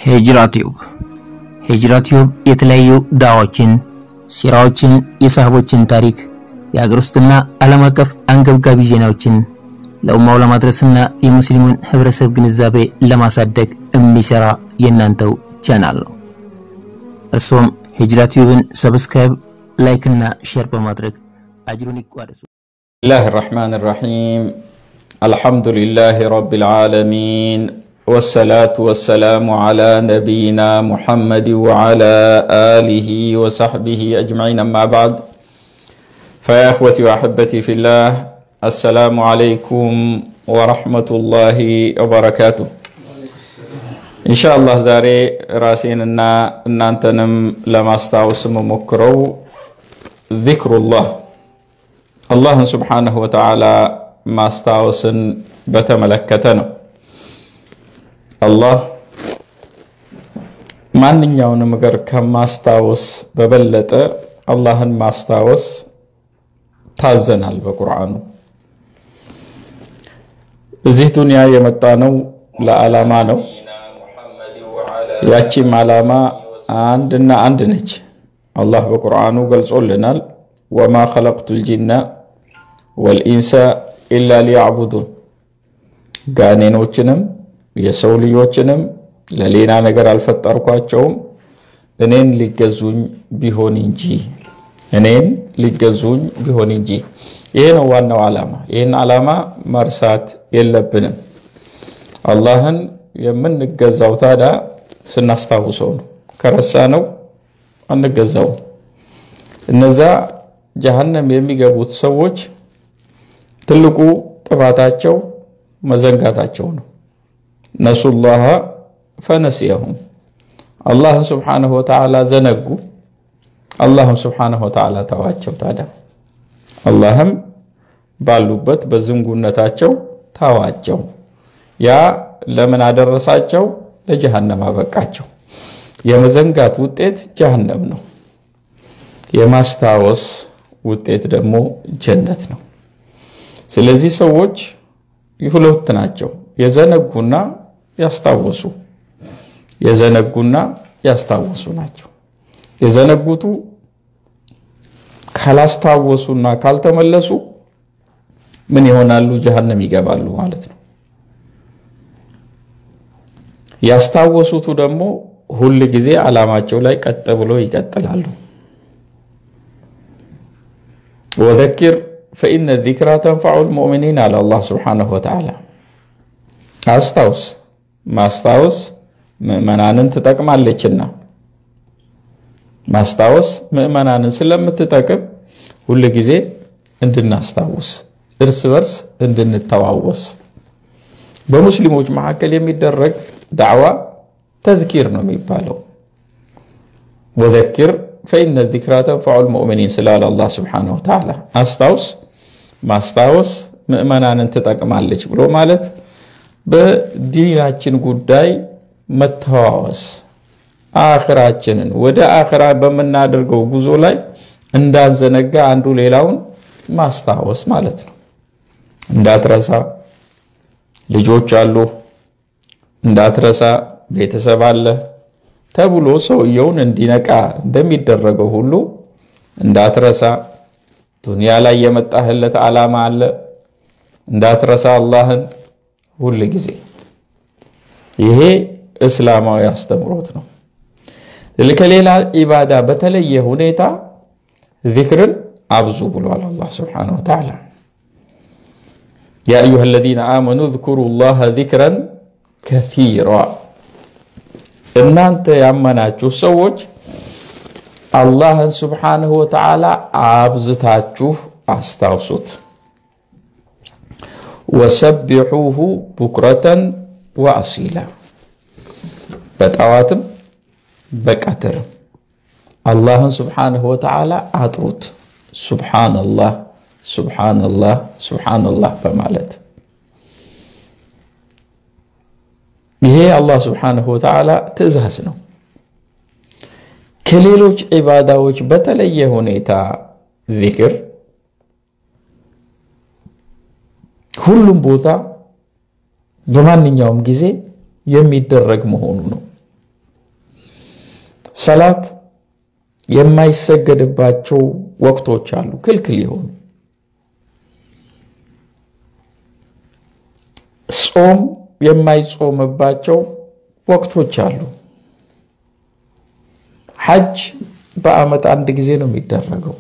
ሂጅራ ቲዩብ ሂጅራ ቲዩብ የተለያዩ ዳዋዎችን፣ ሲራዎችን፣ የሳህቦችን ታሪክ፣ የሀገር ውስጥና ዓለም አቀፍ አንገብጋቢ ዜናዎችን ለኡማው ለማድረስና የሙስሊሙን ህብረተሰብ ግንዛቤ ለማሳደግ የሚሰራ የእናንተው ቻናል ነው። እርሶም ሂጅራ ቲዩብን ሰብስክራይብ፣ ላይክ እና ሼር በማድረግ አጅሩን ይቋደሱ። الله الرحمن الرحيم الحمد لله رب العالمين والصلاة والسلام على نبينا محمد وعلى آله وصحبه أجمعين أما بعد فيا أخوتي وأحبتي في الله السلام عليكم ورحمة الله وبركاته إن شاء الله زاري راسيننا أن أنتنم لما استعوسم مكرو ذكر الله አላህን ስብሓነሁ ወተዓላ ማስታወስን በተመለከተ ነው። አላህ ማንኛውንም ነገር ከማስታወስ በበለጠ አላህን ማስታወስ ታዘናል በቁርአኑ። እዚህ ዱንያ የመጣ ነው ለዓላማ ነው። ያቺም ዓላማ አንድና አንድ ነች። አላህ በቁርአኑ ገልጾልናል። ወማ ኸለቅቱል ጂና ወልኢንሳ ኢላ ሊያዕቡዱን ጋኔኖችንም የሰው ልጆችንም ለሌላ ነገር አልፈጠርኳቸውም እኔን ሊገዙኝ ቢሆን እንጂ እኔን ሊገዙኝ ቢሆን እንጂ። ይሄ ነው ዋናው ዓላማ። ይህን ዓላማ መርሳት የለብንም። አላህን የምንገዛው ታዲያ ስናስታውሰው ነው። ከረሳ ነው አንገዛውም። እነዛ ጀሀነም የሚገቡት ሰዎች ትልቁ ጥፋታቸው መዘንጋታቸው ነው። ነሱላህ ፈነሲየሁም አላህን ስብሓነሁ ወተዓላ ዘነጉ። አላህም ስብሓነሁ ወተዓላ ተዋቸው። ታዲያ አላህም ባሉበት በዝንጉነታቸው ተዋቸው። ያ ለምን አደረሳቸው? ለጀሀነም አበቃቸው። የመዘንጋት ውጤት ጀሀነም ነው። የማስታወስ ውጤት ደግሞ ጀነት ነው። ስለዚህ ሰዎች ሁለት ናቸው፣ የዘነጉና ያስታወሱ። የዘነጉና ያስታወሱ ናቸው። የዘነጉቱ ካላስታወሱና ካልተመለሱ ምን ይሆናሉ? ጀሀነም ይገባሉ ማለት ነው። ያስታወሱቱ ደግሞ ሁል ጊዜ ዓላማቸው ላይ ቀጥ ብሎ ይቀጥላሉ። ወዘኪር ፈኢነ ዚክራ ተንፈዑል ሙእሚኒን አለ አላህ ስብሓነሁ ወተዓላ። አስታውስ፣ ማስታወስ ምዕመናንን ትጠቅማለችና ማስታወስ ምዕመናንን ስለምትጠቅም ሁል ጊዜ እንድናስታውስ፣ እርስ በርስ እንድንተዋወስ። በሙስሊሞች መካከል የሚደረግ ዳዕዋ ተዝኪር ነው የሚባለው። ወዘኪር ፈኢነ ዚክራ ተንፈዑል ሙእሚኒን ስላለ አላህ ስብሓነሁ ወተዓላ አስታውስ፣ ማስታወስ ምዕመናንን ትጠቅማለች ብሎ ማለት በዲናችን ጉዳይ መተዋወስ፣ አኽራችንን ወደ አኽራ በምናደርገው ጉዞ ላይ እንዳንዘነጋ አንዱ ሌላውን ማስታወስ ማለት ነው። እንዳትረሳ ልጆች አሉ፣ እንዳትረሳ ቤተሰብ አለ ተብሎ ሰውየውን እንዲነቃ እንደሚደረገው ሁሉ እንዳትረሳ ዱንያ ላይ የመጣህለት ዓላማ አለ። እንዳትረሳ አላህን ሁል ጊዜ። ይሄ እስላማዊ አስተምሮት ነው። ከሌላ ኢባዳ በተለየ ሁኔታ ዚክርን አብዙ ብሏል አላህ ሱብሓነሁ ወተዓላ። ያ አዩሃ አለዚነ አመኑ ዝኩሩ ላህ ዚክረን ከሲራ እናንተ ያመናችሁ ሰዎች አላህን ስብሓንሁ ወተዓላ አብዝታችሁ አስታውሱት። ወሰቢሑሁ ቡክረተን ወአሲላ በጠዋትም በቀትርም አላህን ስብሓንሁ ወተዓላ አጥሩት። ሱብሓነላህ ሱብሓነላህ ሱብሓነላህ በማለት ይሄ አላህ ስብሓንሁ ወተዓላ ትእዛዝ ነው። ከሌሎች ዒባዳዎች በተለየ ሁኔታ ዚክር ሁሉም ቦታ በማንኛውም ጊዜ የሚደረግ መሆኑ ነው። ሰላት የማይሰገድባቸው ወቅቶች አሉ፣ ክልክል የሆኑ ጾም የማይጾምባቸው ወቅቶች አሉ። ሐጅ በዓመት አንድ ጊዜ ነው የሚደረገው።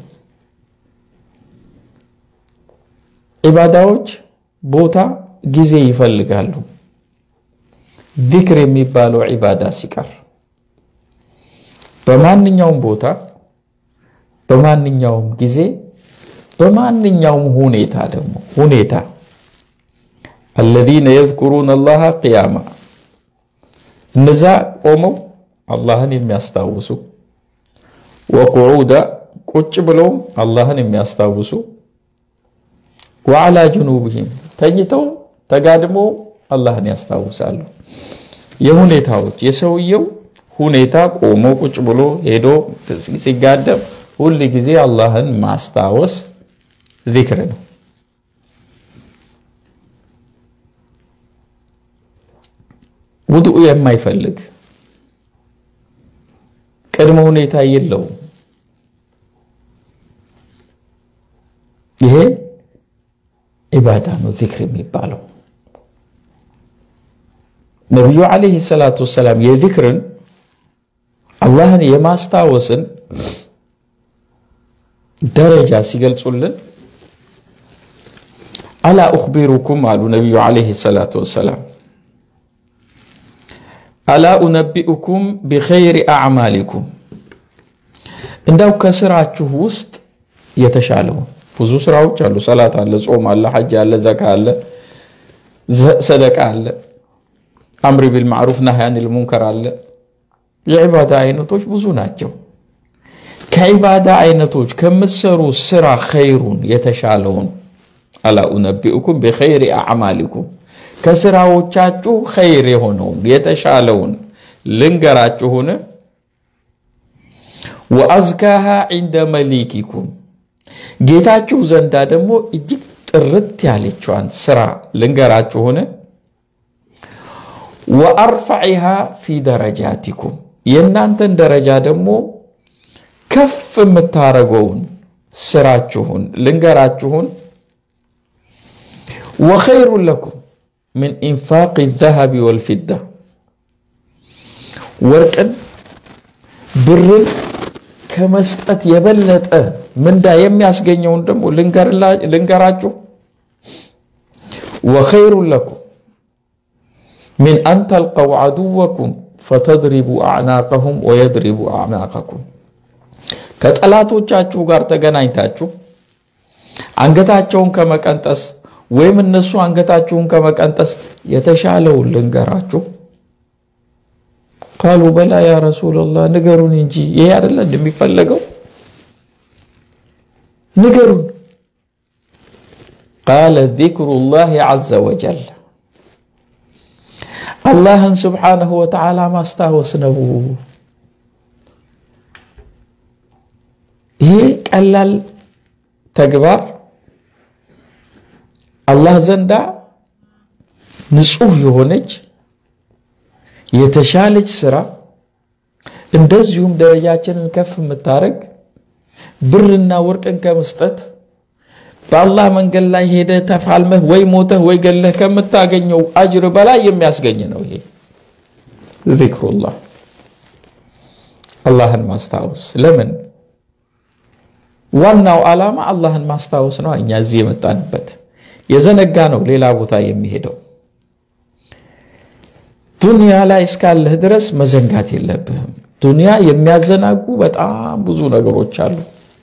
ዒባዳዎች ቦታ ጊዜ ይፈልጋሉ። ዚክር የሚባለው ዒባዳ ሲቀር በማንኛውም ቦታ በማንኛውም ጊዜ በማንኛውም ሁኔታ ደግሞ ሁኔታ አለዚነ የዝኩሩነ አላህ ቅያማ እነዛ ቆመው አላህን የሚያስታውሱ ወቁዑዳ ቁጭ ብለውም አላህን የሚያስታውሱ ወዓላ ጅኑብህም ተኝተው ተጋድመው አላህን ያስታውሳሉ። የሁኔታዎች የሰውየው ሁኔታ ቆሞ ቁጭ ብሎ ሄዶ ሲጋደም ሁል ጊዜ አላህን ማስታወስ ዚክር ነው። ውዱእ የማይፈልግ ቅድመ ሁኔታ የለውም። ይሄ ኢባዳ ነው ዚክር የሚባለው። ነቢዩ ዓለይሂ ሰላቱ ወሰላም የዚክርን አላህን የማስታወስን ደረጃ ሲገልጹልን አላ ኡኽቢሩኩም አሉ ነቢዩ ዓለይሂ ሰላቱ ወሰላም አላ ኡነቢኡኩም ቢኸይሪ አዕማሊኩም እንዳው ከስራችሁ ውስጥ የተሻለውን ብዙ ስራዎች አሉ። ሰላት አለ፣ ጾም አለ፣ ሐጅ አለ፣ ዘካ አለ፣ ሰደቃ አለ፣ አምሪ ቢል ማዕሩፍ ናህይ አኒል ሙንከር አለ። የዒባዳ አይነቶች ብዙ ናቸው። ከዒባዳ አይነቶች ከምትሰሩ ስራ ኸይሩን የተሻለውን አላ ኡነቢኡኩም ቢኸይሪ አዕማሊኩም ከስራዎቻችሁ ኸይር የሆነውን የተሻለውን ልንገራችሁን። ወአዝካሃ ዒንደ መሊኪኩም ጌታችሁ ዘንዳ ደግሞ እጅግ ጥርት ያለችዋን ስራ ልንገራችሁን። ወአርፈዒሃ ፊ ደረጃቲኩም የእናንተን ደረጃ ደግሞ ከፍ የምታረገውን ስራችሁን ልንገራችሁን። ወኸይሩን ለኩም ምን ኢንፋቅ ዘሀቢ ወልፊዳ ወርቅን ብርን ከመስጠት የበለጠ ምንዳ የሚያስገኘውን ደግሞ ልንገራችሁ። ወኸይሩን ለኩም ሚን አን ተልቀው ዐዱወኩም ፈተድሪቡ አዕናቀሁም ወየድሪቡ አዕናቀኩም ከጠላቶቻችሁ ጋር ተገናኝታችሁ አንገታቸውን ከመቀንጠስ ወይም እነሱ አንገታችሁን ከመቀንጠስ የተሻለውን ልንገራችሁ። ቃሉ በላ ያ ረሱላላህ ንገሩን እንጂ ይሄ አይደለ እንደሚፈለገው ንገሩን። ቃለ ዚክሩላህ ዐዘ ወጀል አላህን ስብሓነሁ ወተዓላ ማስታወስ ነው። ይሄ ቀላል ተግባር አላህ ዘንዳ ንጹህ የሆነች የተሻለች ስራ እንደዚሁም ደረጃችንን ከፍ የምታደርግ ብርና ወርቅን ከመስጠት በአላህ መንገድ ላይ ሄደህ ተፋልመህ ወይ ሞተህ ወይ ገለህ ከምታገኘው አጅር በላይ የሚያስገኝ ነው። ይሄ ዚክሩላህ አላህን ማስታወስ። ለምን ዋናው ዓላማ አላህን ማስታወስ ነው። እኛ እዚህ የመጣንበት የዘነጋ ነው ሌላ ቦታ የሚሄደው። ዱንያ ላይ እስካለህ ድረስ መዘንጋት የለብህም። ዱንያ የሚያዘናጉ በጣም ብዙ ነገሮች አሉ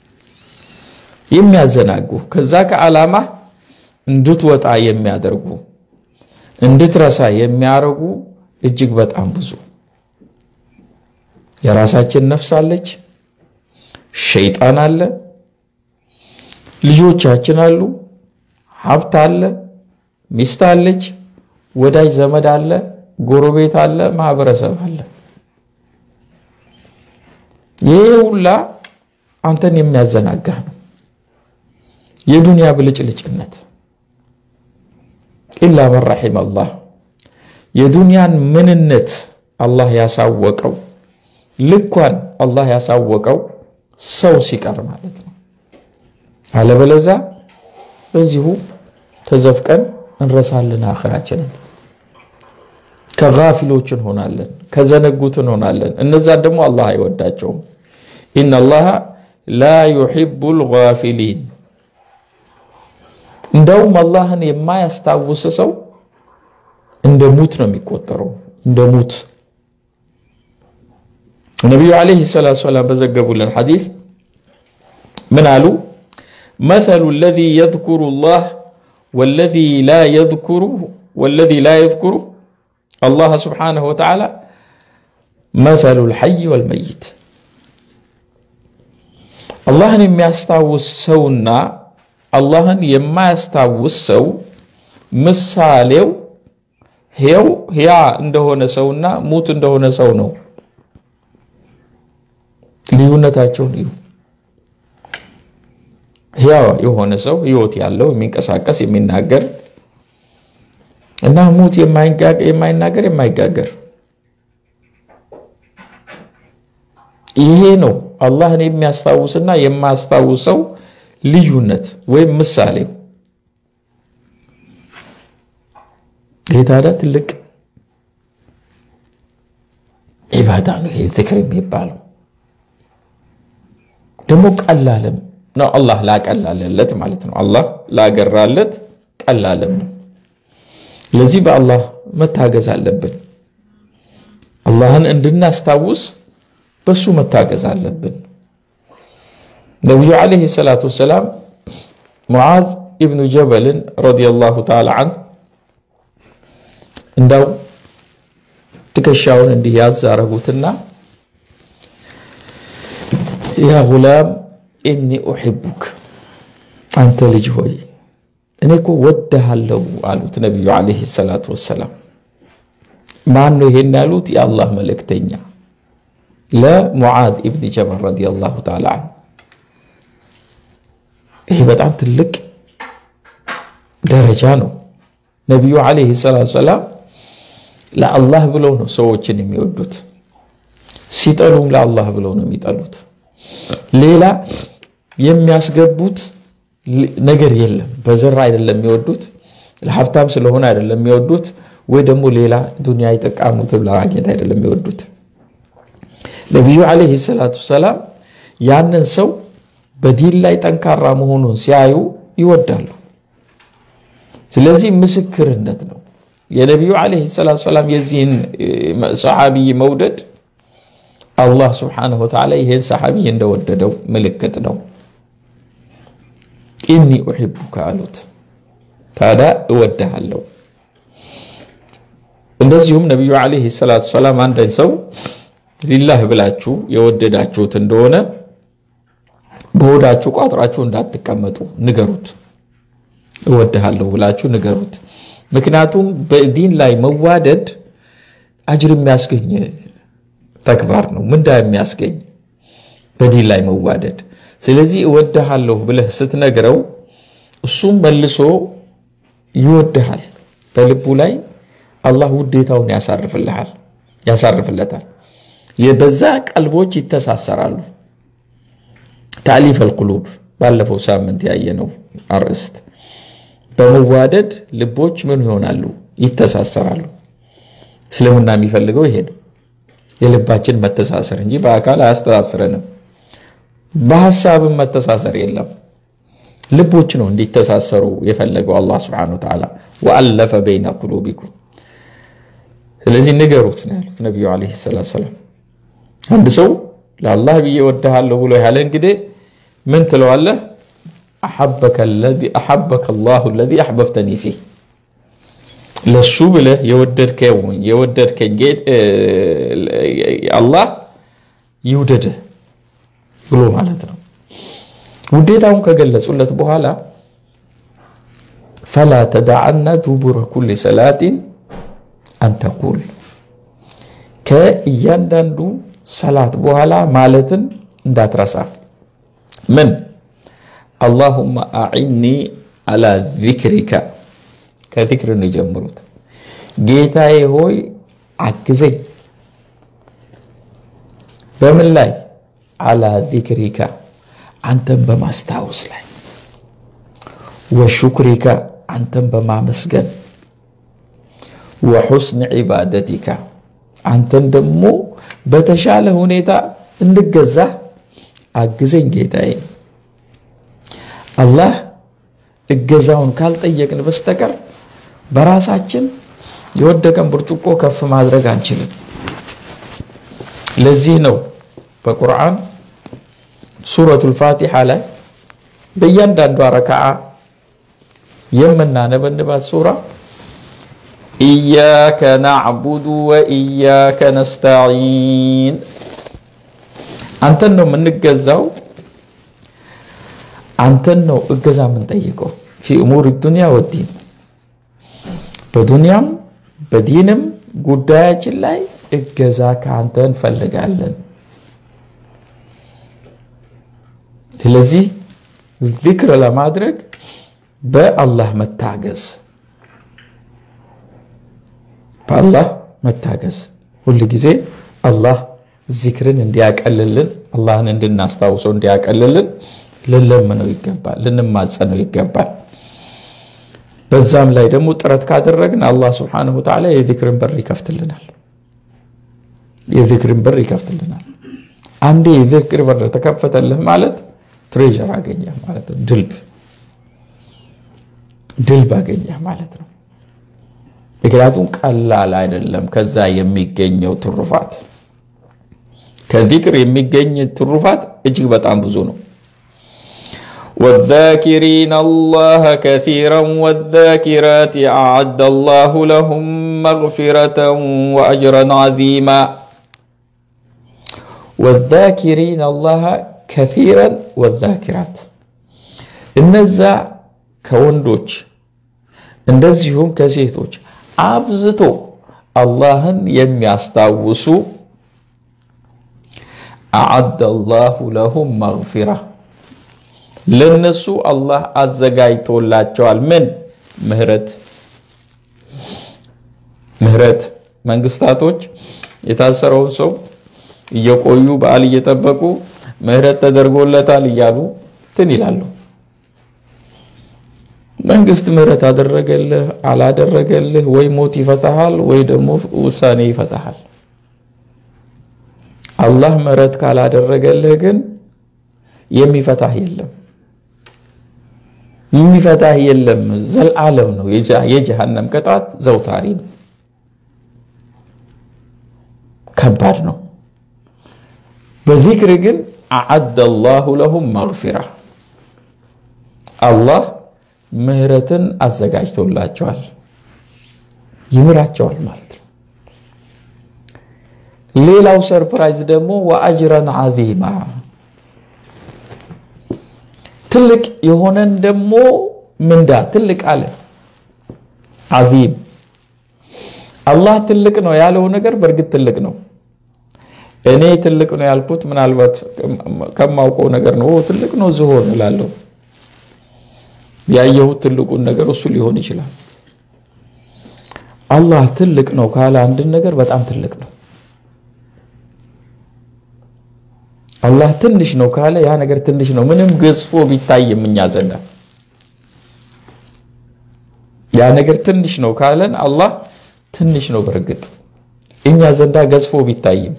የሚያዘናጉ ከዛ ከዓላማ እንድትወጣ የሚያደርጉ እንድትረሳ የሚያደርጉ እጅግ በጣም ብዙ የራሳችን ነፍስ አለች፣ ሸይጣን አለ፣ ልጆቻችን አሉ፣ ሀብት አለ፣ ሚስት አለች፣ ወዳጅ ዘመድ አለ፣ ጎረቤት አለ፣ ማህበረሰብ አለ። ይህ ሁላ አንተን የሚያዘናጋ ነው። የዱንያ ብልጭልጭነት ኢላ መን ረሒመ አላህ የዱንያን ምንነት አላህ ያሳወቀው ልኳን አላህ ያሳወቀው ሰው ሲቀር ማለት ነው። አለበለዛ በዚሁ ተዘፍቀን እንረሳለን አኽራችንን። ከጋፊሎች እንሆናለን፣ ከዘነጉት እንሆናለን። እነዛን ደግሞ አላህ አይወዳቸውም። ኢነላሃ ላ ዩሒቡል ጋፊሊን። እንደውም አላህን የማያስታውስ ሰው እንደ ሙት ነው የሚቆጠረው፣ እንደ ሙት። ነቢዩ ዓለይሂ ሰላቱ ወሰላም በዘገቡልን ሐዲስ ምን አሉ? መሰሉ ለዚ የዝኩሩ ላህ ወለዚ ላ የዝኩሩ ወለዚ ላ የዝኩሩ አላህ ስብሓነሁ ወተዓላ መሰሉ ልሐይ ወልመይት። አላህን የሚያስታውስ ሰውና አላህን የማያስታውስ ሰው ምሳሌው ሕያው ሕያ እንደሆነ ሰውና ሙት እንደሆነ ሰው ነው። ልዩነታቸውን እዩ። ሕያው የሆነ ሰው ሕይወት ያለው የሚንቀሳቀስ የሚናገር እና ሙት የማይናገር የማይጋገር ይሄ ነው አላህን የሚያስታውስና የማያስታውሰው ልዩነት ወይም ምሳሌው። ይሄ ታዲያ ትልቅ ዒባዳ ነው። ይሄ ዝክር የሚባለው ደግሞ ቀላልም ነው። አላህ ላቀላለለት ማለት ነው። አላህ ላገራለት ቀላልም ነው። ለዚህ በአላህ መታገዝ አለብን። አላህን እንድናስታውስ በሱ መታገዝ አለብን። ነቢዩ ዓለይሂ ሰላቱ ወሰላም ሙዓዝ ኢብኑ ጀበልን ረዲየላሁ ተዓላ አንሁ እንዳው ትከሻውን እንዲህ ያዝ አረጉትና ያ ጉላም ኢኒ ኡሒቡክ አንተ ልጅ ሆይ እኔ እኮ ወድሃለሁ አሉት ነቢዩ ዓለይሂ ሰላቱ ወሰላም። ማን ነው ይሄን ያሉት? የአላህ መልእክተኛ ለሙዓዝ ኢብን ጀበል ረዲየላሁ ተዓላ አንሁ። ይሄ በጣም ትልቅ ደረጃ ነው። ነቢዩ ዓለይሂ ሰላቱ ወሰላም ለአላህ ብለው ነው ሰዎችን የሚወዱት። ሲጠሉም ለአላህ ብለው ነው የሚጠሉት። ሌላ የሚያስገቡት ነገር የለም። በዘር አይደለም የሚወዱት፣ ለሀብታም ስለሆነ አይደለም የሚወዱት፣ ወይ ደግሞ ሌላ ዱንያ የጠቃሙትን ለማግኘት አይደለም የሚወዱት። ነቢዩ ዓለይሂ ሰላቱ ሰላም ያንን ሰው በዲን ላይ ጠንካራ መሆኑን ሲያዩ ይወዳሉ። ስለዚህ ምስክርነት ነው። የነቢዩ ዓለይሂ ሰላቱ ሰላም የዚህን ሰሓቢይ መውደድ አላህ ስብሓነሁ ወተዓላ ይሄን ሰሓቢይ እንደወደደው ምልክት ነው። ኢኒ ኡሒቡከ አሉት። ታዲያ እወድሃለሁ። እንደዚሁም ነቢዩ ዓለይሂ ሰላቱ ሰላም አንድን ሰው ሊላህ ብላችሁ የወደዳችሁት እንደሆነ በሆዳችሁ ቋጥራችሁ እንዳትቀመጡ ንገሩት። እወድሃለሁ ብላችሁ ንገሩት። ምክንያቱም በዲን ላይ መዋደድ አጅር የሚያስገኝ ተግባር ነው፣ ምንዳ የሚያስገኝ በዲን ላይ መዋደድ። ስለዚህ እወድሃለሁ ብለህ ስትነግረው እሱም መልሶ ይወድሃል። በልቡ ላይ አላህ ውዴታውን ያሳርፍልሃል ያሳርፍለታል። በዛ ቀልቦች ይተሳሰራሉ። ታሊፍ አልቁሉብ ባለፈው ሳምንት ያየነው አርዕስት በመዋደድ ልቦች ምን ይሆናሉ? ይተሳሰራሉ። እስልምና የሚፈልገው ይሄ ነው፣ የልባችን መተሳሰር እንጂ በአካል አያስተሳስረንም። በሀሳብም መተሳሰር የለም። ልቦች ነው እንዲተሳሰሩ የፈለገው አላህ ስብሐነሁ ወተዓላ ወአለፈ በይነ ቁሉቢኩም። ስለዚህ ንገሩት ነው ያሉት ነቢዩ ዓለይሂ ሰላቱ ወሰላም። አንድ ሰው ለአላህ ብዬ ወድሃለሁ ብሎ ያለ እንግዲህ ምን ትለዋለህ? አሐበከ አላሁ አለዚ አሕበብተኒ ፊህ ለሱ ብለህ የወደድከኝ አላህ ይውደድህ ብሎ ማለት ነው። ውዴታውን ከገለጹለት በኋላ ፈላ ተደዓና ዱቡረ ኩሊ ሰላቲን አንተቁል ከእያንዳንዱ ሰላት በኋላ ማለትን እንዳትረሳ ምን አላሁመ አዒኒ አላ ዚክሪካ ከዚክር ነው የጀምሩት። ጌታዬ ሆይ አግዘኝ፣ በምን ላይ አላ ዚክሪካ አንተን በማስታወስ ላይ ወሹክሪካ አንተን በማመስገን ወሑስን ዒባደቲካ አንተን ደግሞ በተሻለ ሁኔታ እንድገዛ አግዘኝ ጌታዬ። አላህ እገዛውን ካልጠየቅን በስተቀር በራሳችን የወደቀን ብርጭቆ ከፍ ማድረግ አንችልም። ለዚህ ነው በቁርአን ሱረቱል ፋቲሓ ላይ በእያንዳንዷ ረክዓ የምናነበንባት ሱራ ኢያከ ናዕቡዱ ወኢያከ ነስተዒን አንተን ነው የምንገዛው፣ አንተን ነው እገዛ የምንጠይቀው። ፊ እሙር ዱንያ ወዲን በዱንያም በዲንም ጉዳያችን ላይ እገዛ ከአንተ እንፈልጋለን። ስለዚህ ዚክር ለማድረግ በአላህ መታገዝ በአላህ መታገዝ ሁል ጊዜ አላህ ዚክርን እንዲያቀልልን አላህን እንድናስታውሰው እንዲያቀልልን ልንለምነው ይገባል፣ ልንማጸነው ይገባል። በዛም ላይ ደግሞ ጥረት ካደረግን አላህ ስብሓነሁ ወተዓላ የዚክርን በር ይከፍትልናል። የዚክርን በር ይከፍትልናል። አንዴ የዚክር በር ተከፈተልህ ማለት ትሬዥር አገኘህ ማለት ነው። ድልብ ድልብ አገኘህ ማለት ነው። ምክንያቱም ቀላል አይደለም። ከዛ የሚገኘው ትሩፋት ከዚክር የሚገኝ ትሩፋት እጅግ በጣም ብዙ ነው። والذاكرين الله كثيرا والذاكرات أعد الله لهم مغفرة وأجرا عظيما والذاكرين الله كثيرا والذاكرات እነዛ ከወንዶች እንደዚሁም ከሴቶች አብዝቶ አላህን የሚያስታውሱ አዓደ አላሁ ለሁም መግፊራ ለነሱ አላህ አዘጋጅቶላቸዋል። ምን ምህረት ምህረት መንግስታቶች የታሰረውን ሰው እየቆዩ በዓል እየጠበቁ ምህረት ተደርጎለታል እያሉ ትን ይላሉ። መንግስት ምህረት አደረገልህ አላደረገልህ፣ ወይ ሞት ይፈታሃል ወይ ደግሞ ውሳኔ ይፈታሃል። አላህ ምህረት ካላደረገልህ ግን የሚፈታህ የለም የሚፈታህ የለም። ዘልዓለም ነው። የጀሃነም ቅጣት ዘውታሪ ነው። ከባድ ነው። በዚክር ግን አዓደ አላሁ ለሁም መግፊራ አላህ ምህረትን አዘጋጅቶላቸዋል፣ ይምራቸዋል ማለት ነው። ሌላው ሰርፕራይዝ ደግሞ ወአጅረን ዓዚማ ትልቅ የሆነን ደግሞ ምንዳ ትልቅ አለ። ዓዚም አላህ ትልቅ ነው ያለው ነገር በእርግጥ ትልቅ ነው። እኔ ትልቅ ነው ያልኩት ምናልባት ከማውቀው ነገር ነው። ትልቅ ነው ዝሆን እላለሁ። ያየሁት ትልቁን ነገር እሱ ሊሆን ይችላል። አላህ ትልቅ ነው ካለ አንድን ነገር በጣም ትልቅ ነው። አላህ ትንሽ ነው ካለ ያ ነገር ትንሽ ነው፣ ምንም ገዝፎ ቢታይም እኛ ዘንዳ ያ ነገር ትንሽ ነው ካለን አላህ ትንሽ ነው በእርግጥ እኛ ዘንዳ ገዝፎ ቢታይም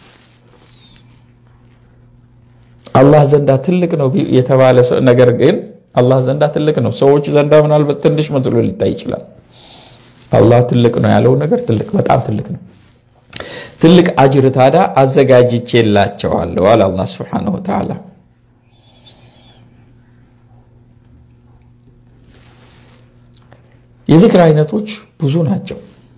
አላህ ዘንዳ ትልቅ ነው የተባለ ነገር ግን አላህ ዘንዳ ትልቅ ነው። ሰዎች ዘንዳ ምናልባት ትንሽ መስሎ ሊታይ ይችላል። አላህ ትልቅ ነው ያለው ነገር ትልቅ በጣም ትልቅ ነው። ትልቅ አጅር ታዲያ አዘጋጅቼላቸዋለሁ አለ አላህ ሱብሓነሁ ወተዓላ። የዚክር አይነቶች ብዙ ናቸው።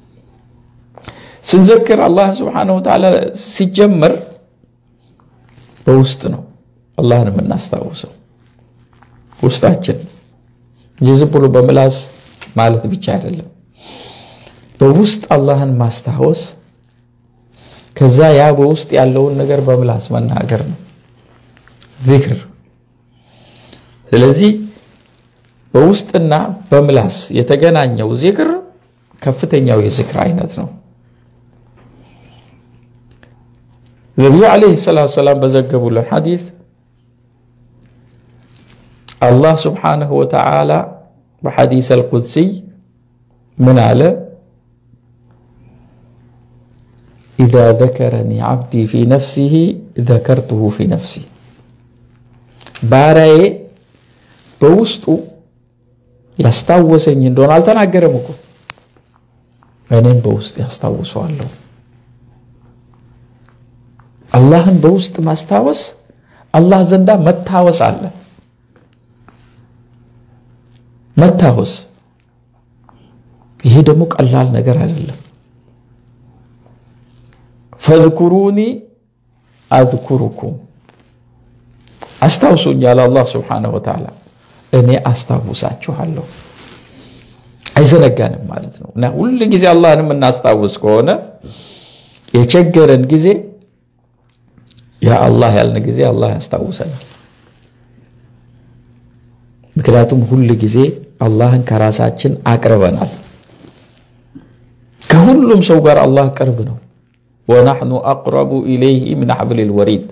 ስንዘክር አላህ ሱብሓነሁ ወተዓላ ሲጀመር በውስጥ ነው አላህን የምናስታውሰው ውስጣችን እንጂ ዝም ብሎ በምላስ ማለት ብቻ አይደለም። በውስጥ አላህን ማስታወስ ከዛ ያ በውስጥ ያለውን ነገር በምላስ መናገር ነው ዚክር። ስለዚህ በውስጥና በምላስ የተገናኘው ዚክር ከፍተኛው የዚክር አይነት ነው። ነቢዩ ዓለይሂ ሰላቱ ሰላም በዘገቡልን ሐዲስ አላህ ስብሓነሁ ወተዓላ በሐዲስ አልቁድሲይ ምን አለ? ኢዛ ዘከረኒ ዓብዲ ፊ ነፍሲሂ ዘከርቱሁ ፊ ነፍሲ ባሪያዬ በውስጡ ያስታወሰኝ እንደሆነ አልተናገረም እኮ እኔም በውስጥ ያስታውሰዋለሁ። አላህን በውስጥ ማስታወስ አላህ ዘንዳ መታወስ አለ። መታወስ ይሄ ደግሞ ቀላል ነገር አይደለም። ፈዝኩሩኒ አዝኩሩኩም አስታውሱኛል አላህ ስብሓነሁ ወተዓላ እኔ አስታውሳችኋለሁ። አይዘነጋንም ማለት ነው እና ሁል ጊዜ አላህን የምናስታውስ ከሆነ የቸገረን ጊዜ ያ አላህ ያልን ጊዜ አላህ ያስታውሰናል። ምክንያቱም ሁል ጊዜ አላህን ከራሳችን አቅርበናል። ከሁሉም ሰው ጋር አላህ ቅርብ ነው። ወናሕኑ አቅረቡ ኢለይህ ምን ሐብሊል ወሪድ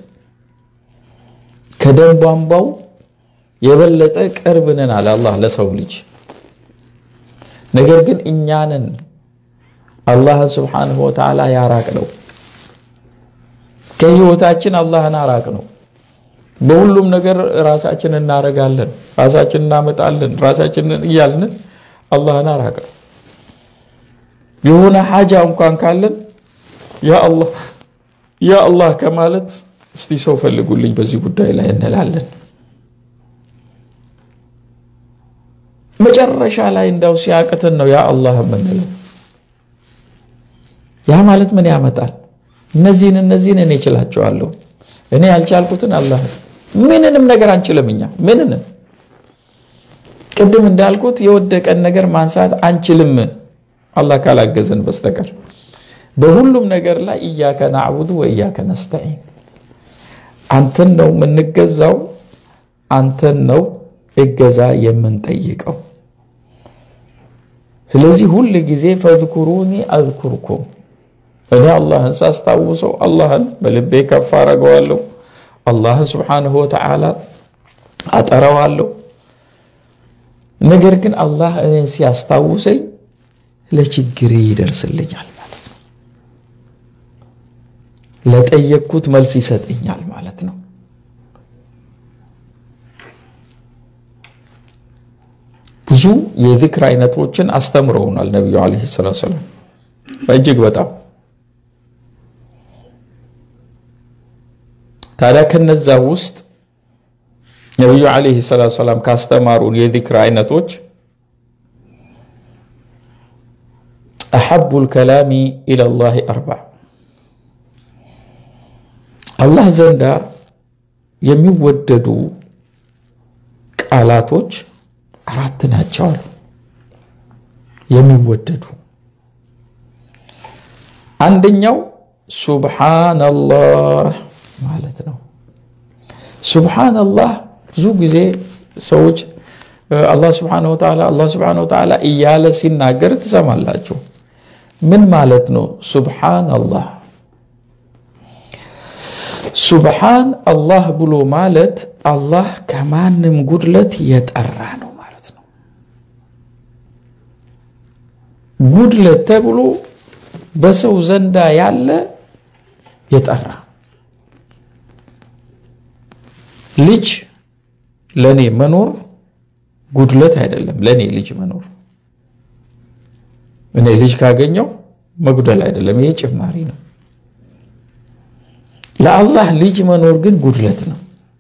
ከደም ቧንቧው የበለጠ ቅርብ ነን አለ አላህ ለሰው ልጅ። ነገር ግን እኛንን አላህን ስብሓንሁ ወተዓላ ያራቅ ነው ከህይወታችን አላህን አራቅ ነው። በሁሉም ነገር ራሳችን እናረጋለን፣ ራሳችን እናመጣለን፣ ራሳችንን እያልን አላህን አራቅ ነው። የሆነ ሐጃ እንኳን ካለን ያ አላህ ያ አላህ ከማለት እስቲ ሰው ፈልጉልኝ በዚህ ጉዳይ ላይ እንላለን። መጨረሻ ላይ እንዳው ሲያቅትን ነው ያ አላህ የምንለው። ያ ማለት ምን ያመጣል? እነዚህን እነዚህን እኔ እችላቸዋለሁ፣ እኔ ያልቻልኩትን አላህ ምንንም ነገር አንችልም። እኛ ምንንም ቅድም እንዳልኩት የወደቀን ነገር ማንሳት አንችልም አላህ ካላገዘን በስተቀር በሁሉም ነገር ላይ እያከ ናዕቡዱ ወእያከ ነስተዒን አንተን ነው የምንገዛው፣ አንተን ነው እገዛ የምንጠይቀው። ስለዚህ ሁል ጊዜ ፈዝኩሩኒ አዝኩርኩም እኔ አላህን ሳስታውሰው አላህን በልቤ ከፍ አረገዋለሁ። አላህን ስብሓንሁ ወተዓላ አጠራዋለሁ። ነገር ግን አላህ እኔን ሲያስታውሰኝ ለችግሬ ይደርስልኛል ማለት ነው። ለጠየቅኩት መልስ ይሰጠኛል ማለት ነው። ብዙ የዚክር አይነቶችን አስተምረውናል ነቢዩ ዓለይሂ ሰላቱ ወሰላም እጅግ በጣም ታዲያ ከነዛ ውስጥ ነቢዩ ዓለይሂ ሰላቱ ሰላም ካስተማሩን የዚክር አይነቶች አሐቡል ከላሚ ኢለላሂ አርባዕ አላህ ዘንዳ የሚወደዱ ቃላቶች አራት ናቸው አሉ። የሚወደዱ አንደኛው ሱብሓነላህ ማለት ነው። ሱብሓነላህ ብዙ ጊዜ ሰዎች አላህ ስብሓነሁ ወተዓላ አላህ ስብሓነሁ ወተዓላ እያለ ሲናገር ትሰማላችሁ። ምን ማለት ነው? ሱብሓነላህ ሱብሓን አላህ ብሎ ማለት አላህ ከማንም ጉድለት የጠራ ነው ማለት ነው። ጉድለት ተብሎ በሰው ዘንዳ ያለ የጠራ ልጅ ለኔ መኖር ጉድለት አይደለም። ለኔ ልጅ መኖር እኔ ልጅ ካገኘው መጉደል አይደለም፣ ይሄ ጭማሪ ነው። ለአላህ ልጅ መኖር ግን ጉድለት ነው።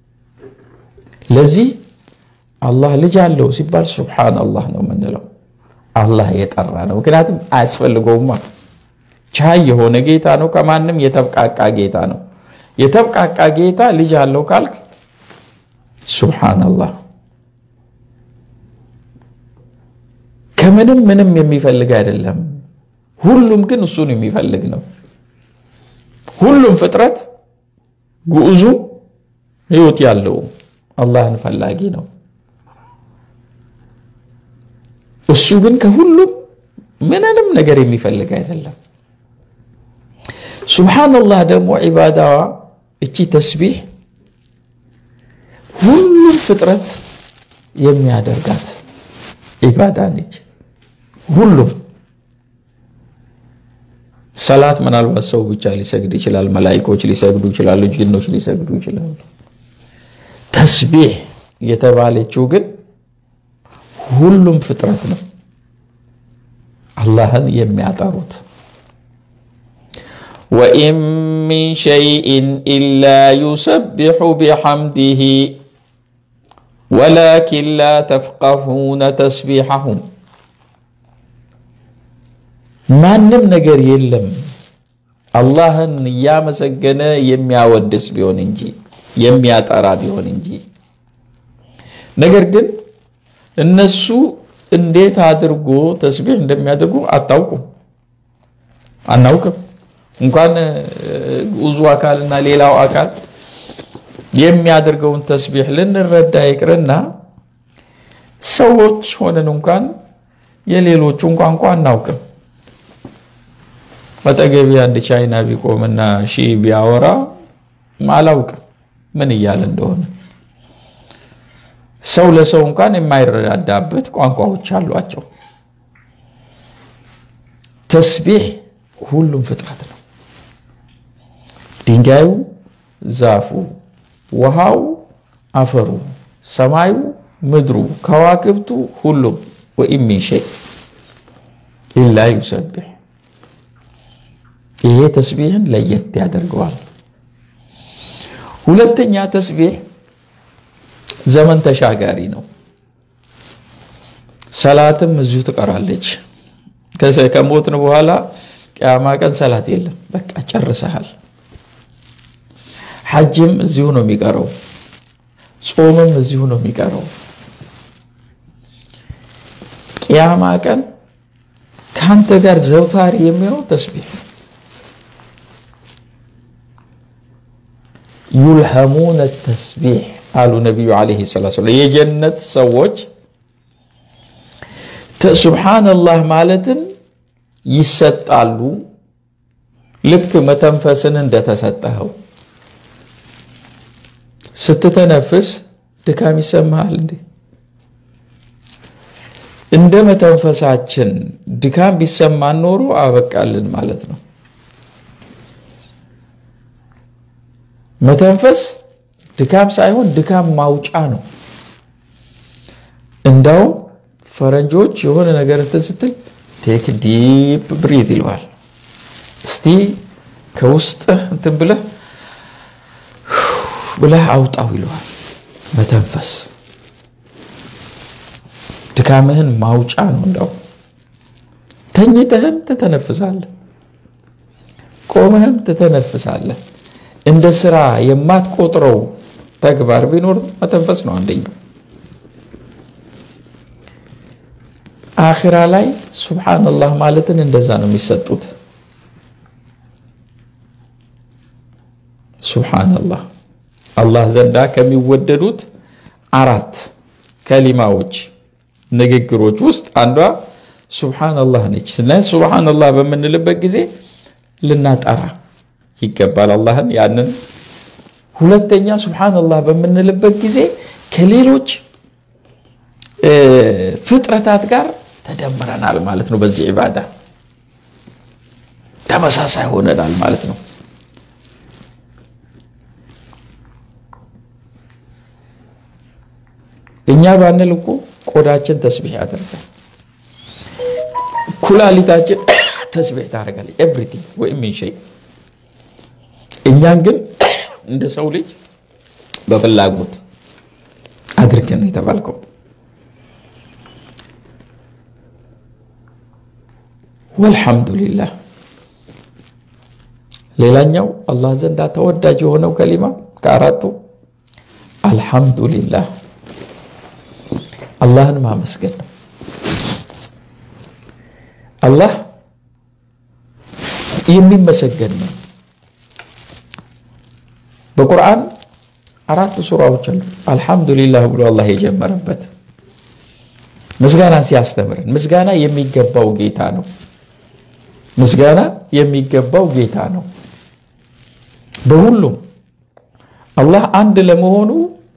ለዚህ አላህ ልጅ አለው ሲባል ሱብሓን አላህ ነው የምንለው። አላህ የጠራ ነው። ምክንያቱም አያስፈልገውማ። ቻይ የሆነ ጌታ ነው። ከማንም የተብቃቃ ጌታ ነው። የተብቃቃ ጌታ ልጅ አለው ካልክ ሱብሓነላህ ከምንም ምንም የሚፈልግ አይደለም። ሁሉም ግን እሱን የሚፈልግ ነው። ሁሉም ፍጥረት ጉዑዙ ህይወት ያለው አላህን ፈላጊ ነው። እሱ ግን ከሁሉም ምንንም ነገር የሚፈልግ አይደለም። ሱብሓነላህ ደግሞ ዒባዳዋ እቺ ተስቢሕ ሁሉም ፍጥረት የሚያደርጋት ዒባዳ ነች። ሁሉም ሰላት ምናልባት ሰው ብቻ ሊሰግድ ይችላል፣ መላኢኮች ሊሰግዱ ይችላሉ፣ ጅኖች ሊሰግዱ ይችላሉ። ተስቢሕ የተባለችው ግን ሁሉም ፍጥረት ነው አላህን የሚያጠሩት። ወኢን ሚን ሸይኢን ኢላ ዩሰቢሑ ቢሐምዲሂ ወላኪን ላ ተፍቀሁነ ተስቢሐሁም ማንም ነገር የለም አላህን እያመሰገነ የሚያወድስ ቢሆን እንጂ የሚያጠራ ቢሆን እንጂ። ነገር ግን እነሱ እንዴት አድርጎ ተስቢሕ እንደሚያደርጉ አታውቁም፣ አናውቅም። እንኳን ግዑዙ አካልና ሌላው አካል የሚያደርገውን ተስቢሕ ልንረዳ ይቅርና ሰዎች ሆነን እንኳን የሌሎቹን ቋንቋ አናውቅም። አጠገቤ አንድ ቻይና ቢቆምና ሺ ቢያወራ አላውቅም ምን እያለ እንደሆነ። ሰው ለሰው እንኳን የማይረዳዳበት ቋንቋዎች አሏቸው። ተስቢሕ ሁሉም ፍጥረት ነው። ድንጋዩ፣ ዛፉ፣ ውሃው፣ አፈሩ፣ ሰማዩ፣ ምድሩ፣ ከዋክብቱ ሁሉም ወኢን ሚን ሸይ ኢላ ዩሰቢሕ ይሄ ተስቢሕን ለየት ያደርገዋል። ሁለተኛ ተስቢሕ ዘመን ተሻጋሪ ነው። ሰላትም እዚሁ ትቀራለች። ከሞትን በኋላ ቅያማ ቀን ሰላት የለም፣ በቃ ጨርሰሃል። ሐጅም እዚሁ ነው የሚቀረው፣ ጾምም እዚሁ ነው የሚቀረው። ቅያማ ቀን ከአንተ ጋር ዘውታሪ የሚሆነው ተስቢሕ ነው። ዩልሐሙነ ተስቢሕ አሉ ነቢዩ ዓለይሂ ሰላቱ ወሰላም። የጀነት ሰዎች ሱብሓነላህ ማለትን ይሰጣሉ። ልክ መተንፈስን እንደተሰጠኸው ስትተነፍስ ድካም ይሰማሃል እንዴ? እንደ መተንፈሳችን ድካም ቢሰማን ኖሮ አበቃልን ማለት ነው። መተንፈስ ድካም ሳይሆን ድካም ማውጫ ነው። እንዳውም ፈረንጆች የሆነ ነገር እንትን ስትል ቴክ ዲፕ ብሪት ይለዋል። እስቲ ከውስጥህ እንትን ብለህ ብለህ አውጣው ይለዋል። መተንፈስ ድካምህን ማውጫ ነው። እንዳውም ተኝተህም ትተነፍሳለህ፣ ቆመህም ትተነፍሳለህ። እንደ ስራ የማትቆጥረው ተግባር ቢኖር መተንፈስ ነው አንደኛው። አኺራ ላይ ሱብሓነላህ ማለትን እንደዛ ነው የሚሰጡት። ሱብሓነላህ አላህ ዘንዳ ከሚወደዱት አራት ከሊማዎች ንግግሮች ውስጥ አንዷ ሱብሓነላህ ነች። ስለዚህ ሱብሓነላህ በምንልበት ጊዜ ልናጠራ ይገባል አላህን። ያንን ሁለተኛ ሱብሓነላህ በምንልበት ጊዜ ከሌሎች ፍጥረታት ጋር ተደምረናል ማለት ነው። በዚህ ዒባዳ ተመሳሳይ ሆነናል ማለት ነው። እኛ ባንል እኮ ቆዳችን ተስቢሕ ያደርጋል፣ ኩላሊታችን ተስቢሕ ታደርጋለች። ኤቭሪቲንግ ወይም ሚን ሸይ እኛን ግን እንደ ሰው ልጅ በፍላጎት አድርገን ነው የተባልከው። ወልሐምዱሊላህ ሌላኛው አላህ ዘንዳ ተወዳጅ የሆነው ከሊማ ከአራቱ አልሐምዱሊላህ አላህን ማመስገን ነው። አላህ የሚመሰገን ነው። በቁርአን አራት ሱራዎች አሉ አልሐምዱሊላህ ብሎ አላህ የጀመረበት ምስጋናን ሲያስተምረን ምስጋና የሚገባው ጌታ ነው። ምስጋና የሚገባው ጌታ ነው። በሁሉም አላህ አንድ ለመሆኑ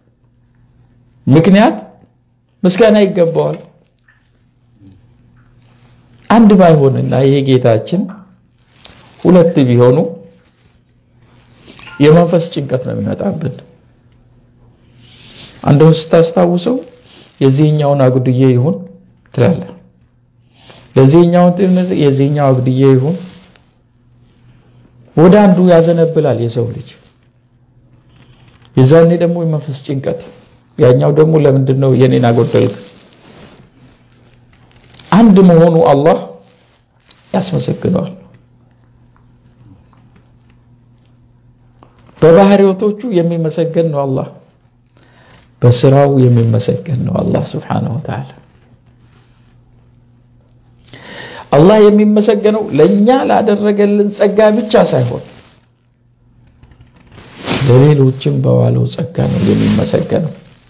ምክንያት ምስጋና ይገባዋል። አንድ ባይሆንና ይሄ ጌታችን ሁለት ቢሆኑ የመንፈስ ጭንቀት ነው የሚመጣብን። አንዱን ስታስታውሰው የዚህኛውን አጉድዬ ይሁን ትላለህ፣ ለዚህኛውን የዚህኛው አጉድዬ ይሁን ወደ አንዱ ያዘነብላል የሰው ልጅ። የዛኔ ደግሞ የመንፈስ ጭንቀት፣ ያኛው ደግሞ ለምንድን ነው የኔን አጎደልክ? አንድ መሆኑ አላህ ያስመሰግነዋል። በባህሪዎቶቹ የሚመሰገን ነው አላህ፣ በስራው የሚመሰገን ነው አላህ ሱብሓነሁ ወተዓላ። አላህ የሚመሰገነው ለእኛ ላደረገልን ጸጋ ብቻ ሳይሆን ለሌሎችም በዋለው ጸጋ ነው የሚመሰገነው።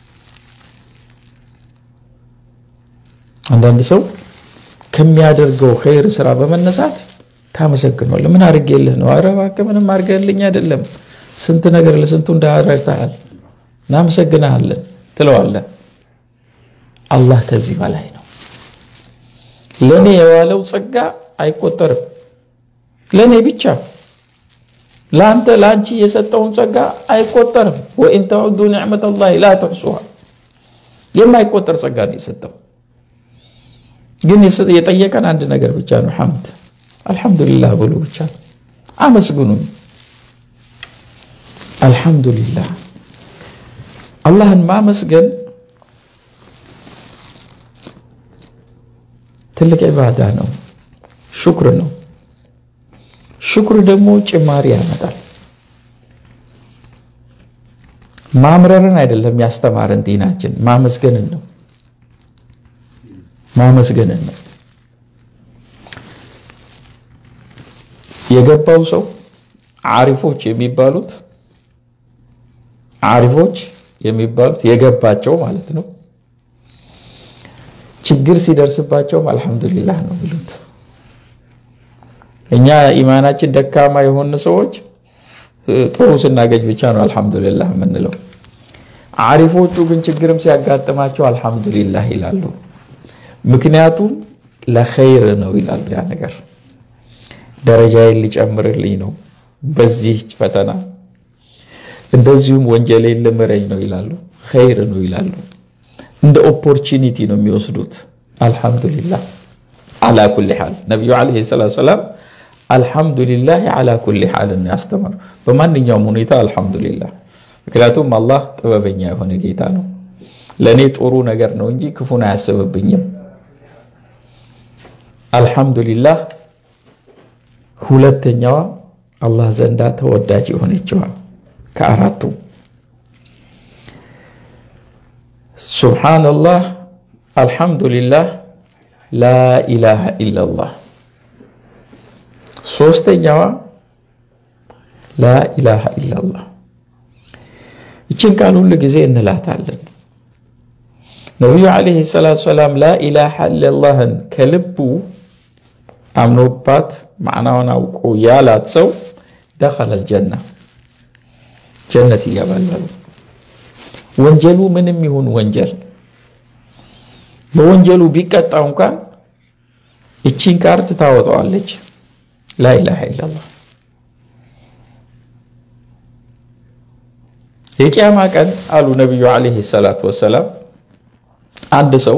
አንዳንድ ሰው ከሚያደርገው ኸይር ስራ በመነሳት ታመሰግነዋለህ። ምን አድርጌልህ ነው? ኧረ እባክህ ምንም አድርገልኝ አይደለም፣ ስንት ነገር ለስንቱ እንዳደረግተሃል፣ እናመሰግንሃለን ትለዋለህ። አላህ ከዚህ በላይ ነው። ለእኔ የዋለው ጸጋ አይቆጠርም። ለእኔ ብቻ ለአንተ ለአንቺ የሰጠውን ጸጋ አይቆጠርም። ወኢን ተዑዱ ኒዕመተላሂ ላ ተሕሱሃ የማይቆጠር ጸጋ ነው የሰጠው። ግን የጠየቀን አንድ ነገር ብቻ ነው፣ ሐምድ አልሐምዱሊላህ ብሎ ብቻ ነው። አመስግኑኝ፣ አልሐምዱሊላህ። አላህን ማመስገን ትልቅ ዒባዳ ነው፣ ሹክር ነው። ሽኩር ደግሞ ጭማሪ ያመጣል። ማምረርን አይደለም ያስተማረን ዲናችን፣ ማመስገንን ነው። ማመስገንን ነው። የገባው ሰው አሪፎች የሚባሉት አሪፎች የሚባሉት የገባቸው ማለት ነው። ችግር ሲደርስባቸውም አልሐምዱሊላህ ነው የሚሉት። እኛ ኢማናችን ደካማ የሆኑ ሰዎች ጥሩ ስናገኝ ብቻ ነው አልሐምዱሊላህ የምንለው። አሪፎቹ ግን ችግርም ሲያጋጥማቸው አልሐምዱሊላህ ይላሉ። ምክንያቱም ለኸይር ነው ይላሉ። ያ ነገር ደረጃዬን ሊጨምርልኝ ነው በዚህ ፈተና፣ እንደዚሁም ወንጀሌን ልምረኝ ነው ይላሉ። ኸይር ነው ይላሉ። እንደ ኦፖርቹኒቲ ነው የሚወስዱት። አልሐምዱሊላህ አላ ኩሊ ሓል ነቢዩ ዓለይሂ ሰላቱ ወሰላም አልሐምዱሊላህ አላ ኩሊ ሓል ያስተማሩ በማንኛውም ሁኔታ አልሐምዱሊላህ። ምክንያቱም አላህ ጥበበኛ የሆነ ጌታ ነው። ለእኔ ጥሩ ነገር ነው እንጂ ክፉን አያስብብኝም። አልሐምዱሊላህ ሁለተኛዋ አላህ ዘንዳ ተወዳጅ የሆነችዋ ከአራቱ ሱብሓነላህ፣ አልሐምዱሊላህ፣ ላኢላሃ ኢለላህ ሶስተኛዋ ላኢላሃ ኢላላህ። ይችን ቃል ሁሉ ጊዜ እንላታለን። ነቢዩ ዓለይሂ ሰላቱ ሰላም ላኢላሃ ኢለላህን ከልቡ አምኖባት ማዕናውን አውቆ ያላት ሰው ደኸለል ጀና ጀነት ይገባል። ወንጀሉ ምንም ይሁን ወንጀል በወንጀሉ ቢቀጣ እንኳን እቺን ካርድ ታወጣዋለች። ላኢላሃ ኢለላህ የቂያማ ቀን አሉ ነቢዩ ዓለይሂ ሰላቱ ወሰላም አንድ ሰው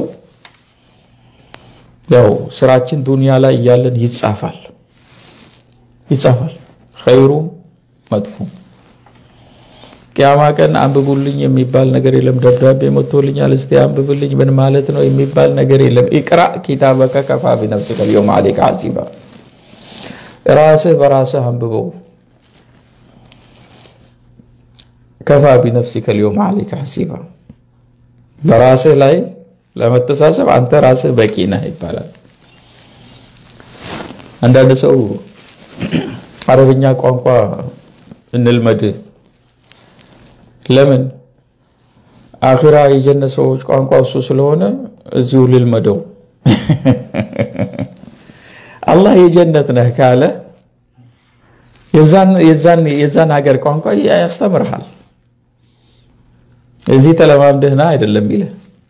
ያው ስራችን ዱንያ ላይ እያለን ይጻፋል ይጻፋል ኸይሩም መጥፎም ቂያማ ቀን አንብቡልኝ የሚባል ነገር የለም። ደብዳቤ መጥቶልኛል እስቲ አንብብልኝ ምን ማለት ነው የሚባል ነገር የለም። ኢቅራ ኪታበከ ከፋ ቢነፍሲከ አልየውመ ዐለይከ ሐሲባ ራስህ በራስህ አንብበው። ከፋ ቢነፍሲከ አልየውመ ዐለይከ ሐሲባ በራስህ ላይ ለመተሳሰብ አንተ ራስህ በቂ ነህ ይባላል። አንዳንድ ሰው አረብኛ ቋንቋ እንልመድ ለምን አኺራ የጀነት ሰዎች ቋንቋ እሱ ስለሆነ እዚሁ ልልመደው። አላህ የጀነት ነህ ካለ የዛን ሀገር ቋንቋ ያስተምርሃል። እዚህ ተለማምደህና አይደለም ይልህ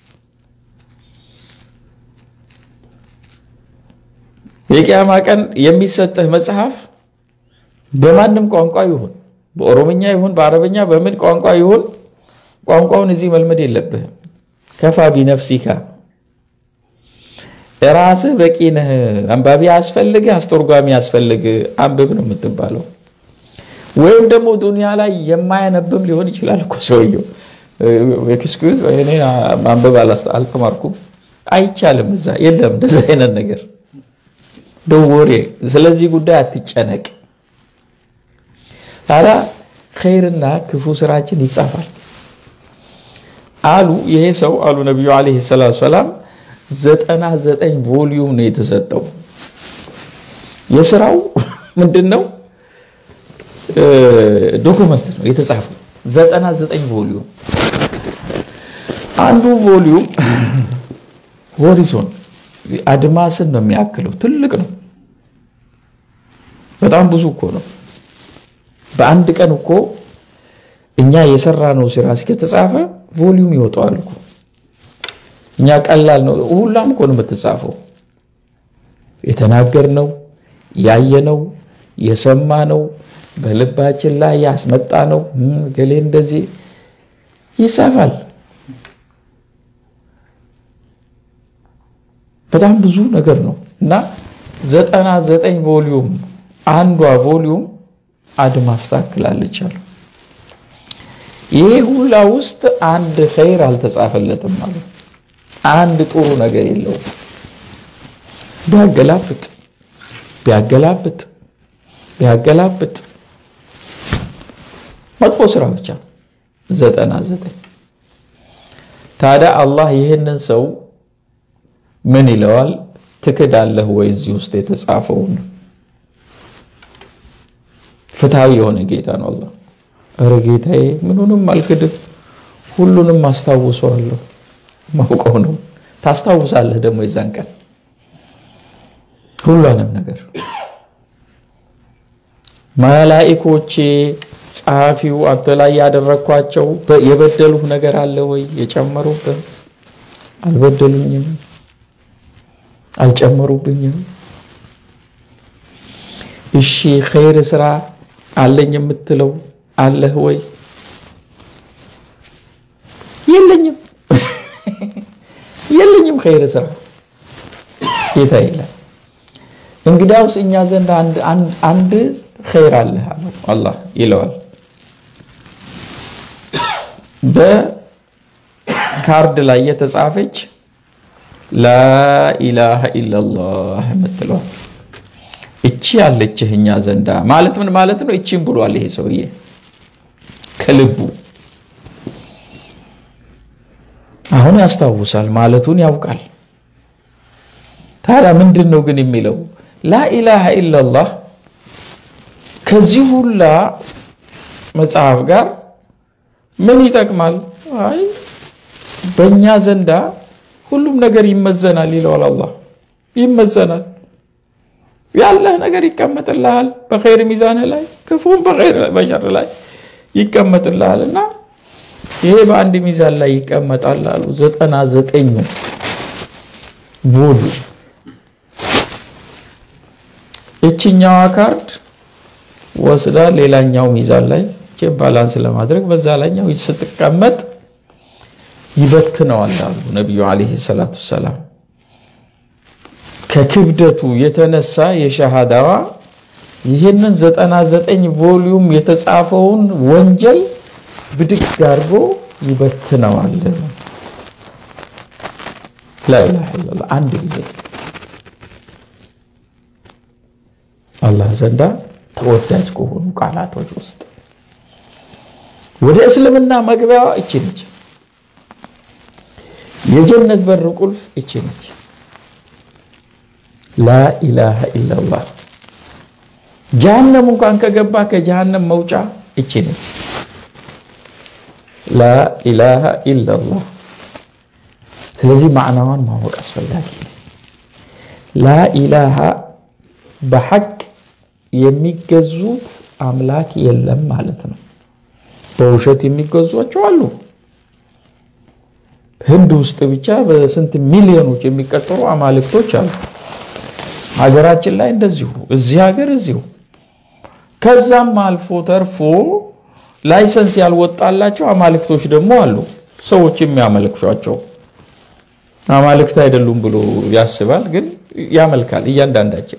የቂያማ ቀን የሚሰጥህ መጽሐፍ በማንም ቋንቋ ይሁን በኦሮምኛ ይሁን በአረበኛ በምን ቋንቋ ይሁን ቋንቋውን እዚህ መልመድ የለብህም። ከፋ ቢነፍሲካ ራስህ በቂ ነህ። አንባቢ አስፈልግህ፣ አስተርጓሚ አስፈልግህ፣ አንብብ ነው የምትባለው። ወይም ደግሞ ዱንያ ላይ የማያነብም ሊሆን ይችላል እኮ ሰውየው። ኤክስኪውዝ እኔ ማንበብ አልተማርኩም፣ አይቻልም፣ እዛ የለም እንደዚህ አይነት ነገር ደወሬ ስለዚህ ጉዳይ አትጨነቅ። ታዲያ ኸይርና ክፉ ስራችን ይጻፋል አሉ። ይሄ ሰው አሉ ነቢዩ ዓለይሂ ሰላቱ ሰላም ዘጠና ዘጠኝ ቮሊዩም ነው የተሰጠው። የስራው ምንድን ነው? ዶኩመንት ነው የተጻፈው። ዘጠና ዘጠኝ ቮሊዩም አንዱ ቮሊዩም ሆሪዞን አድማስን ነው የሚያክለው። ትልቅ ነው። በጣም ብዙ እኮ ነው። በአንድ ቀን እኮ እኛ የሰራ ነው ስራ እስከተጻፈ ቮሊዩም ይወጣዋል እኮ። እኛ ቀላል ነው ሁላም እኮ ነው የምትጻፈው። የተናገርነው፣ ያየነው፣ የሰማነው በልባችን ላይ ያስመጣ ነው ገሌ እንደዚህ ይጻፋል። በጣም ብዙ ነገር ነው እና ዘጠና ዘጠኝ ቮሊዩም አንዷ ቮሊዩም አድማስ ታክላለች አሉ። ይሄ ሁላ ውስጥ አንድ ኸይር አልተጻፈለትም ማለት አንድ ጥሩ ነገር የለውም። ቢያገላብጥ ቢያገላብጥ ቢያገላብጥ መጥፎ ስራ ብቻ ዘጠና ዘጠኝ ታዲያ አላህ ይህንን ሰው ምን ይለዋል? ትክዳለህ ወይ እዚህ ውስጥ የተጻፈውን? ፍትሃዊ የሆነ ጌታ ነው አላህ። ኧረ ጌታዬ ምኑንም አልክድም፣ ሁሉንም አስታውሰዋለሁ። ማውቀው ነው። ታስታውሳለህ ደግሞ የዛን ቀን ሁሉንም ነገር መላኢኮቼ ጸሐፊው አንተ ላይ ያደረግኳቸው የበደሉህ ነገር አለ ወይ? የጨመሩብህ? አልበደሉኝም፣ አልጨመሩብኝም። እሺ ኸይር ስራ አለኝ የምትለው አለህ ወይ? የለኝም፣ የለኝም ኸይር ስራ ጌታ የለም። እንግዲያውስ እኛ ዘንድ አንድ ኸይር አለህ አለው አላህ ይለዋል። በካርድ ላይ የተጻፈች ላኢላሃ ኢለላህ የምትለዋል እቺ ያለችህ እኛ ዘንዳ ማለት ምን ማለት ነው? እቺም ብሏል ይሄ ሰውዬ ከልቡ አሁን ያስታውሳል፣ ማለቱን ያውቃል። ታዲያ ምንድን ነው ግን የሚለው ላኢላሃ ኢለላህ ከዚህ ሁላ መጽሐፍ ጋር ምን ይጠቅማል? አይ በእኛ ዘንዳ ሁሉም ነገር ይመዘናል ይለዋል አላህ። ይመዘናል፣ ያለህ ነገር ይቀመጥልሃል በኸይር ሚዛን ላይ ክፉም በኸይር በሸር ላይ ይቀመጥልሃል እና ይሄ በአንድ ሚዛን ላይ ይቀመጣል አሉ። ዘጠና ዘጠኙ ቦሉ እችኛዋ ካርድ ወስዳ ሌላኛው ሚዛን ላይ ባላንስ ለማድረግ በዛ ላይኛው ስትቀመጥ ይበትነዋል አሉ ነቢዩ ዓለይሂ ሰላቱ ሰላም። ከክብደቱ የተነሳ የሸሃዳዋ ይህንን ዘጠና ዘጠኝ ቮሊዩም የተጻፈውን ወንጀል ብድግ አድርጎ ይበትነዋል። ላኢላሃ ኢለላህ አንድ ጊዜ አላህ ዘንዳ ተወዳጅ ከሆኑ ቃላቶች ውስጥ ወደ እስልምና መግቢያዋ እቺ ነች። የጀነት በር ቁልፍ እቺ ነች። ላኢላሃ ኢለላህ ጀሃነም እንኳን ከገባ ከጀሃነም መውጫ እቺ ነች። ላኢላሃ ኢለላህ። ስለዚህ ማዕናዋን ማወቅ አስፈላጊ ነው። ላኢላሃ በሐቅ የሚገዙት አምላክ የለም ማለት ነው። በውሸት የሚገዟቸው አሉ። ህንድ ውስጥ ብቻ በስንት ሚሊዮኖች የሚቀጠሩ አማልክቶች አሉ። ሀገራችን ላይ እንደዚሁ፣ እዚህ ሀገር እዚሁ። ከዛም አልፎ ተርፎ ላይሰንስ ያልወጣላቸው አማልክቶች ደግሞ አሉ። ሰዎች የሚያመልክቷቸው አማልክት አይደሉም ብሎ ያስባል፣ ግን ያመልካል። እያንዳንዳችን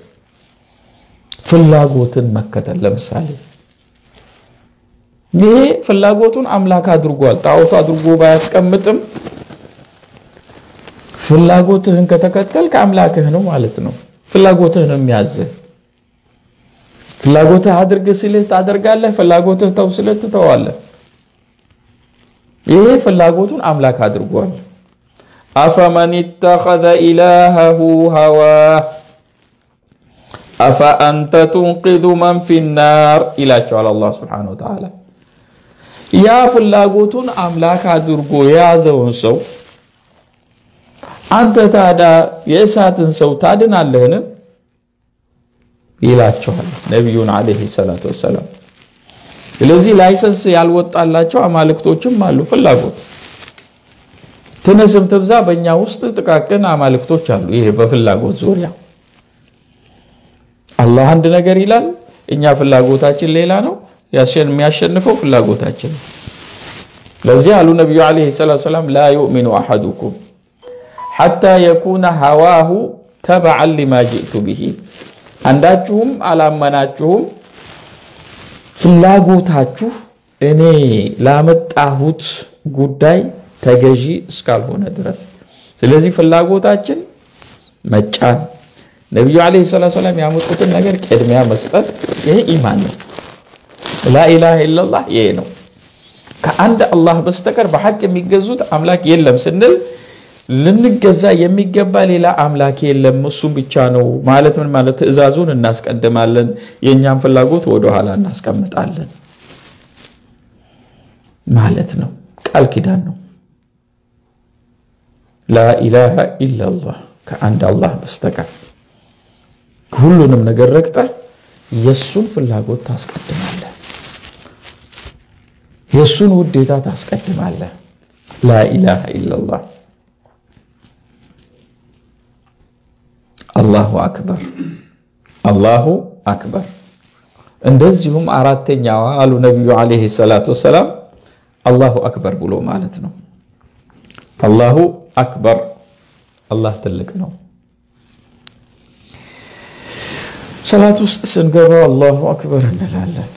ፍላጎትን መከተል ለምሳሌ ይሄ ፍላጎቱን አምላክ አድርጓል። ጣዖት አድርጎ ባያስቀምጥም ፍላጎትህን ከተከተልክ አምላክህ ነው ማለት ነው። ፍላጎትህን የሚያዝህ ፍላጎትህ አድርግ ሲልህ ታደርጋለህ፣ ፍላጎትህ ተው ሲልህ ትተዋለህ። ይሄ ፍላጎቱን አምላክ አድርጓል። አፈመን ኢተኸዘ ኢላሀሁ ሀዋህ አፈአንተ ቱንቂዙ መን ፊናር ይላቸዋል አላህ ሱብሓነሁ ወተዓላ። ያ ፍላጎቱን አምላክ አድርጎ የያዘውን ሰው አንተ ታዲያ የእሳትን ሰው ታድናለህን? ይላቸዋል ነቢዩን ዓለይሂ ሰላቱ ወሰላም። ስለዚህ ላይሰንስ ያልወጣላቸው አማልክቶችም አሉ። ፍላጎት ትንስም ትብዛ በእኛ ውስጥ ጥቃቅን አማልክቶች አሉ። ይሄ በፍላጎት ዙሪያ አላህ አንድ ነገር ይላል፣ እኛ ፍላጎታችን ሌላ ነው። የሚያሸንፈው ፍላጎታችን ነው። ለዚህ አሉ ነቢዩ ዓለይሂ ሰላቱ ወሰላም ላ ዩእሚኑ አሐዱኩም ሐታ የኩነ ሀዋሁ ተበዐን ሊማ ጅእቱ ብሂ አንዳችሁም አላመናችሁም ፍላጎታችሁ እኔ ላመጣሁት ጉዳይ ተገዢ እስካልሆነ ድረስ። ስለዚህ ፍላጎታችን መጫን፣ ነቢዩ ዓለይሂ ሰላቱ ወሰላም ያመጡትን ነገር ቅድሚያ መስጠት፣ ይሄ ኢማን ነው። ላኢላሃ ኢለላህ ይሄ ነው። ከአንድ አላህ በስተቀር በሐቅ የሚገዙት አምላክ የለም ስንል ልንገዛ የሚገባ ሌላ አምላክ የለም እሱም ብቻ ነው ማለት ምን ማለት? ትዕዛዙን እናስቀድማለን፣ የእኛም ፍላጎት ወደኋላ እናስቀምጣለን ማለት ነው። ቃል ኪዳን ነው። ላኢላሃ ኢላላህ ከአንድ አላህ በስተቀር ሁሉንም ነገር ረግጠህ የእሱን ፍላጎት ታስቀድማለህ፣ የእሱን ውዴታ ታስቀድማለህ። ላኢላሃ ኢላላህ አላሁ አክበር አላሁ አክበር። እንደዚሁም አራተኛዋ አሉ ነቢዩ ዓለይሂ ሰላቱ ወሰላም አላሁ አክበር ብሎ ማለት ነው። አላሁ አክበር አላህ ትልቅ ነው። ሰላት ውስጥ ስንገባ አላሁ አክበር እንላለን።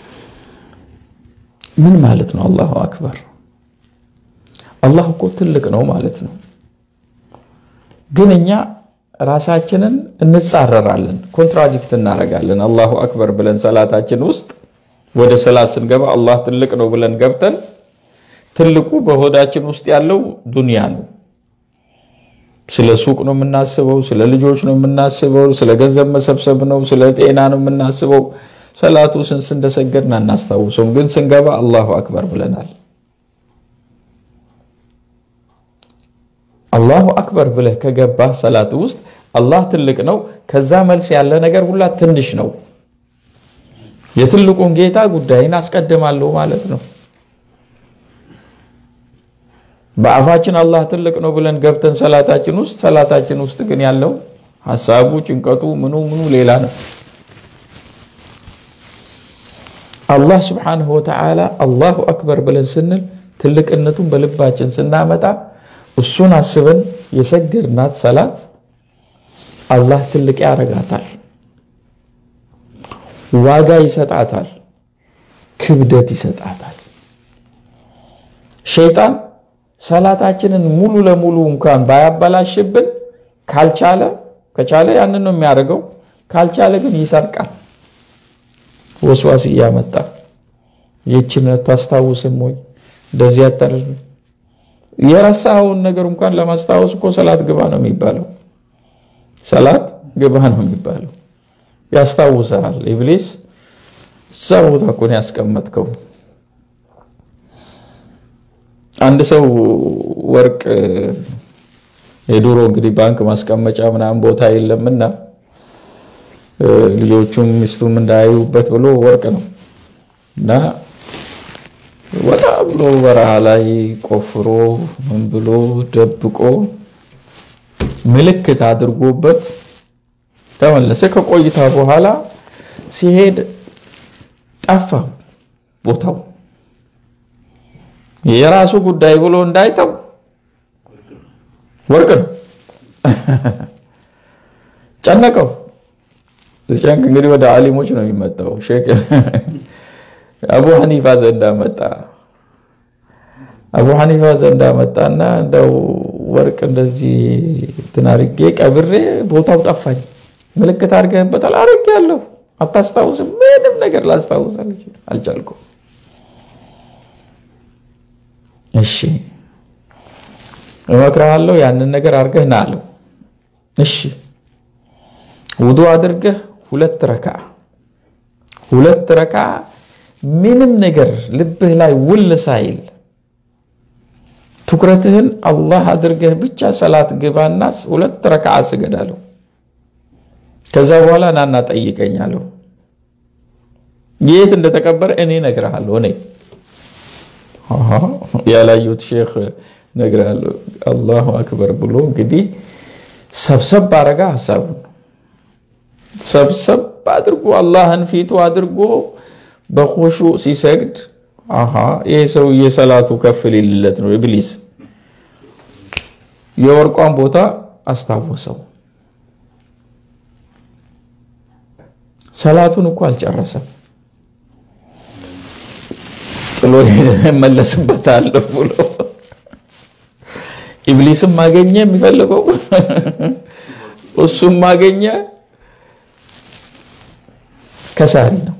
ምን ማለት ነው? አላሁ አክበር አላህ እኮ ትልቅ ነው ማለት ነው። ግን እኛ ራሳችንን እንጻረራለን፣ ኮንትራዲክት እናደርጋለን። አላሁ አክበር ብለን ሰላታችን ውስጥ ወደ ሰላት ስንገባ አላህ ትልቅ ነው ብለን ገብተን ትልቁ በሆዳችን ውስጥ ያለው ዱንያ ነው። ስለ ሱቅ ነው የምናስበው፣ ስለ ልጆች ነው የምናስበው፣ ስለ ገንዘብ መሰብሰብ ነው፣ ስለ ጤና ነው የምናስበው። ሰላቱ ስንስ እንደሰገድን አናስታውሰውም፣ ግን ስንገባ አላሁ አክበር ብለናል። አላሁ አክበር ብለህ ከገባህ ሰላት ውስጥ አላህ ትልቅ ነው፣ ከዛ መልስ ያለ ነገር ሁላ ትንሽ ነው። የትልቁን ጌታ ጉዳይን አስቀድማለሁ ማለት ነው። በአፋችን አላህ ትልቅ ነው ብለን ገብተን ሰላታችን ውስጥ ሰላታችን ውስጥ ግን ያለው ሐሳቡ፣ ጭንቀቱ፣ ምኑ ምኑ ሌላ ነው። አላህ ስብሓንሁ ወተዓላ አላሁ አክበር ብለን ስንል ትልቅነቱን በልባችን ስናመጣ እሱን አስበን የሰገድናት ሰላት አላህ ትልቅ ያረጋታል፣ ዋጋ ይሰጣታል፣ ክብደት ይሰጣታል። ሸይጣን ሰላታችንን ሙሉ ለሙሉ እንኳን ባያበላሽብን ካልቻለ ከቻለ ያንን ነው የሚያደርገው። ካልቻለ ግን ይሰርቃል። ወስዋስ እያመጣ ይህችን ታስታውስም ወይ እንደዚህ ያታደርግ የረሳኸውን ነገር እንኳን ለማስታወስ እኮ ሰላት ግባ ነው የሚባለው። ሰላት ግባ ነው የሚባለው። ያስታውሳል። ኢብሊስ እዛ ቦታ እኮ ነው ያስቀመጥከው። አንድ ሰው ወርቅ የድሮ እንግዲህ ባንክ ማስቀመጫ ምናምን ቦታ የለምና ልጆቹም ሚስቱም እንዳያዩበት ብሎ ወርቅ ነው እና ወጣ ብሎ በረሃ ላይ ቆፍሮ ምን ብሎ ደብቆ ምልክት አድርጎበት ተመለሰ። ከቆይታ በኋላ ሲሄድ ጠፋ ቦታው። የራሱ ጉዳይ ብሎ እንዳይተው ወርቅ ነው ጨነቀው። ጨንቅ እንግዲህ ወደ አሊሞች ነው የሚመጣው። ሼክ አቡ ሐኒፋ ዘንዳ መጣ። አቡ ሐኒፋ ዘንዳ መጣና እንደው ወርቅ እንደዚህ እንትን አድርጌ ቀብሬ ቦታው ጠፋኝ፣ ምልክት አድርገህበታል? አድርጌያለሁ። አታስታውስም? ምንም ነገር ላስታውስ አልቻልኩም። እሺ እመክርሃለሁ፣ ያንን ነገር አድርገህ ና አለው። እሺ ውዱ አድርገህ ሁለት ረካ ሁለት ረካ ምንም ነገር ልብህ ላይ ውል ሳይል ትኩረትህን አላህ አድርገህ ብቻ ሰላት ግባና ሁለት ረካ ስገድ አለው። ከዛ በኋላ ናና ጠይቀኝ አለው። የት እንደተቀበረ እኔ እነግርሃለሁ። እኔ ያላዩት ሼክ እነግርሃለሁ። አላሁ አክበር ብሎ እንግዲህ ሰብሰብ አረጋ ሀሳቡን ሰብሰብ አድርጎ አላህን ፊቱ አድርጎ በኹሹ ሲሰግድ አሃ ይሄ ሰውዬ ሰላቱ ከፍ ሊልለት ነው። ኢብሊስ የወርቋን ቦታ አስታወሰው። ሰላቱን እኮ አልጨረሰም ጥሎ እመለስበታለሁ ብሎ ኢብሊስም ማገኘ የሚፈልገው እሱም ማገኘ ከሳሪ ነው።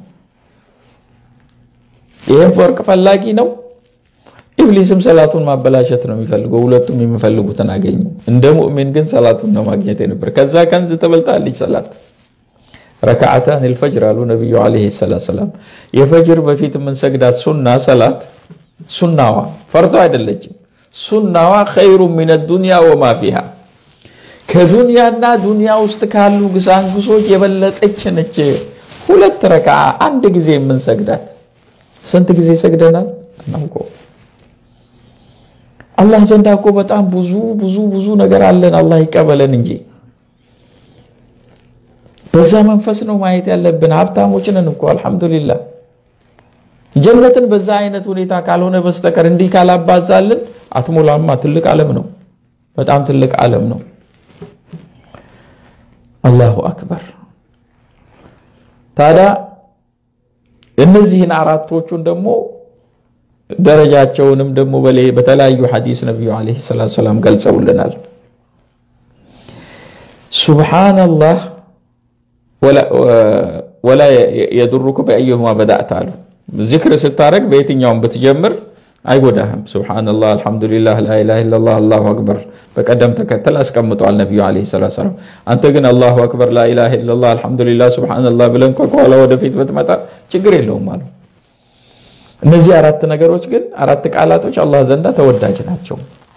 ይህም ወርቅ ፈላጊ ነው። ኢብሊስም ሰላቱን ማበላሸት ነው የሚፈልገው። ሁለቱም የሚፈልጉትን አገኙ። እንደ ሙእሚን ግን ሰላቱን ነው ማግኘት የነበር። ከዛ ከንዝ ተበልጣለች ሰላት ረካዓታን ልፈጅር አሉ ነቢዩ ዓለይሂ ሰላቱ ሰላም። የፈጅር በፊት የምንሰግዳት ሱና ሰላት ሱናዋ ፈርዶ አይደለችም። ሱናዋ ኸይሩ ሚነ ዱንያ ወማ ፊሃ ከዱንያና ዱንያ ውስጥ ካሉ ግሳንግሶች የበለጠች ነች። ሁለት ረካ አንድ ጊዜ የምንሰግዳት ስንት ጊዜ ሰግደናል እናውቀው። አላህ ዘንዳ እኮ በጣም ብዙ ብዙ ብዙ ነገር አለን። አላህ ይቀበለን እንጂ በዛ መንፈስ ነው ማየት ያለብን። ሀብታሞች ነን እኮ አልሐምዱሊላህ። ጀነትን በዛ አይነት ሁኔታ ካልሆነ በስተቀር እንዲህ ካላባዛልን አትሞላማ። ትልቅ ዓለም ነው፣ በጣም ትልቅ ዓለም ነው። አላሁ አክበር። ታዲያ እነዚህን አራቶቹን ደግሞ ደረጃቸውንም ደግሞ በተለያዩ ሐዲስ ነቢዩ ዓለይሂ ሰላቱ ሰላም ገልጸውልናል። ሱብሓነላህ ወላ የዱሩከ በአየሁማ በዳእተ አሉ። ዚክር ስታረግ በየትኛውም ብትጀምር አይጎዳህም። ሱብሓነላህ፣ አልሐምዱሊላህ፣ ላኢላሃ ኢለላህ፣ አላሁ አክበር በቀደም ተከተል አስቀምጠዋል ነቢዩ ዓለይሂ ሰላቱ ሰላም። አንተ ግን አላሁ አክበር፣ ላኢላሃ ኢለላህ፣ አልሐምዱሊላህ፣ ሱብሓነላህ ብለን ከኋላ ወደፊት ብትመጣ ችግር የለውም አሉ። እነዚህ አራት ነገሮች ግን አራት ቃላቶች አላህ ዘንዳ ተወዳጅ ናቸው።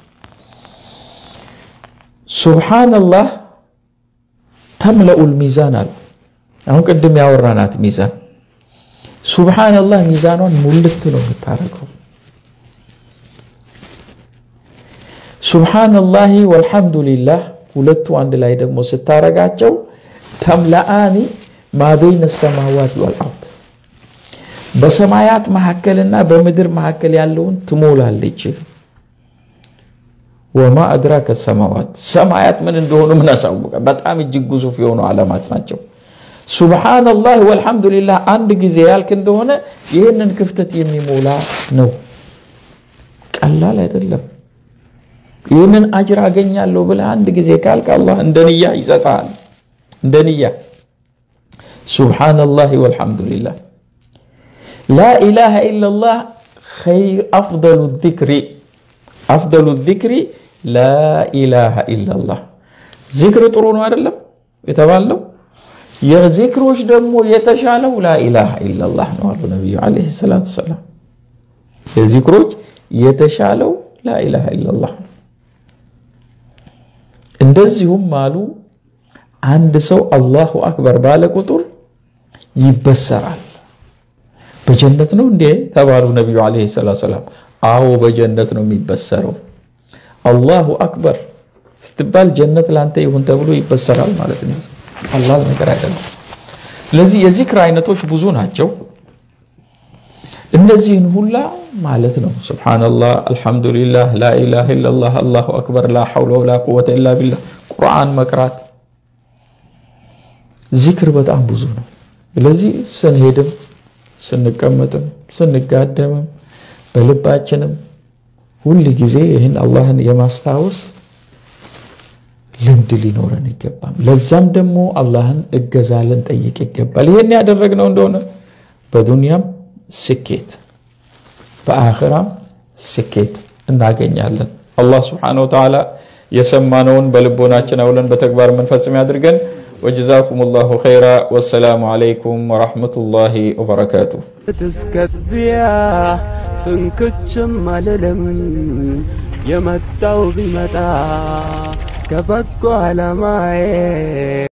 ሱብሓነላህ ተምለኡል ሚዛን አሉ። አሁን ቅድም ያወራናት ሚዛን ሱብሓነላህ ሚዛኗን ሙልት ነው የምታረገው። ሱብሓነላሂ ወልሐምዱሊላህ ሁለቱ አንድ ላይ ደግሞ ስታረጋቸው ተምለአኒ ማበይነ ሰማዋት ወልአርድ በሰማያት መካከልና በምድር መካከል ያለውን ትሞላለች። ወማ አድራከ ሰማዋት ሰማያት ምን እንደሆኑ ምን አሳወቀ? በጣም እጅግ ግዙፍ የሆኑ ዓለማት ናቸው። ሱብሓነላህ ወልሐምዱሊላህ አንድ ጊዜ ያልክ እንደሆነ ይህንን ክፍተት የሚሞላ ነው። ቀላል አይደለም። ይህንን አጅር አገኛለሁ ብለህ አንድ ጊዜ ካልክ አላህ እንደ ንያ ይሰጥሃል። እንደ ንያ ሱብሓነላህ ወልሐምዱሊላህ ላኢላሃ ኢለላህ አፍደሉ ዚክሪ አፍደሉ ዚክሪ ላኢላሃ ኢለላህ። ዚክር ጥሩ ነው አይደለም የተባለው። የዚክሮች ደግሞ የተሻለው ላኢላሃ ኢለላህ ነው አሉ ነቢዩ ዓለይሂ ሰላቱ ሰላም። የዚክሮች የተሻለው ላኢላሃ ኢለላህ ነው። እንደዚሁም አሉ አንድ ሰው አላሁ አክበር ባለ ቁጥር ይበሰራል። በጀነት ነው እንዴ ተባሉ ነቢዩ ዓለይሂ ሰላቱ ሰላም። አዎ በጀነት ነው የሚበሰረው። አላሁ አክበር ስትባል ጀነት ላንተ ይሁን ተብሎ ይበሰራል ማለት ነው። ቀላል ነገር አይደለም። ስለዚህ የዚክር አይነቶች ብዙ ናቸው። እነዚህን ሁላ ማለት ነው ሱብሓነላህ፣ አልሐምዱሊላህ፣ ላኢላሃ ኢለላህ፣ አላሁ አክበር፣ ላ ሐውለ ወላ ቁወተ ኢላ ቢላህ፣ ቁርአን መቅራት ዚክር በጣም ብዙ ነው። ስለዚህ ስንሄድም ስንቀመጥም ስንጋደምም በልባችንም ሁል ጊዜ ይህን አላህን የማስታወስ ልምድ ሊኖረን ይገባል። ለዛም ደግሞ አላህን እገዛ ልንጠይቅ ይገባል። ይህን ያደረግነው እንደሆነ በዱንያም ስኬት በአኽራም ስኬት እናገኛለን። አላህ ስብሓነሁ ወተዓላ የሰማነውን በልቦናችን አውለን በተግባር የምንፈጽም ያድርገን። ወጀዛኩም ላሁ ኸይራ። ወሰላሙ ዓለይኩም ወረሕመቱላሂ ወበረካቱ። እስከዚያ ፍንክችም አልልም የመጣው ቢመጣ ከበጎ ዓላማዬ